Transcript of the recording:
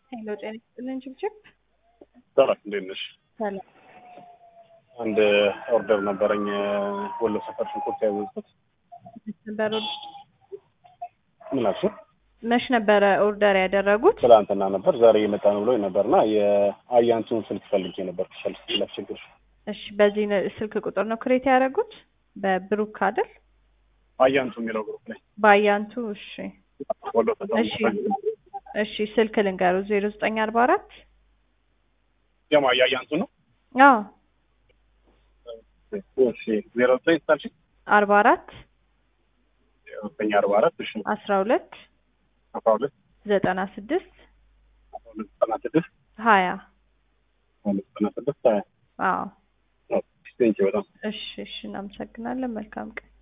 ሄሎ ጤና ይስጥልን ችብችብ ሰላም እንዴት ነሽ? ሰላም አንድ ኦርደር ነበረኝ ወሎ ሰፈር ሽንኩርት ያዘዝኩት። ነበር ምን አልሽ? መች ነበረ ኦርደር ያደረጉት? ትላንትና ነበር ዛሬ እየመጣ ነው ብሎኝ ነበርና የአያንቱን ስልክ ፈልጌ ነበር ክሸልፍ ስለችግር እሺ በዚህ ነ- ስልክ ቁጥር ነው ክሬት ያደረጉት? በብሩክ አይደል? አያንቱ የሚለው ግሩፕ ላይ በአያንቱ እሺ ወሎ ሰፈር እሺ እሺ ስልክ ልንገሩ ዜሮ ዘጠኝ አርባ አራት የማ የአያንቱ ነው። አዎ እሺ ዜሮ ዘጠኝ ስታልሽ አርባ አራት ዜሮ ዘጠኝ አርባ አራት እሺ አስራ ሁለት አስራ ሁለት ዘጠና ስድስት አስራ ሁለት ዘጠና ስድስት ሀያ አስራ ሁለት ዘጠና ስድስት ሀያ አዎ ቴንኪው በጣም እሺ እሺ እናመሰግናለን መልካም ቀን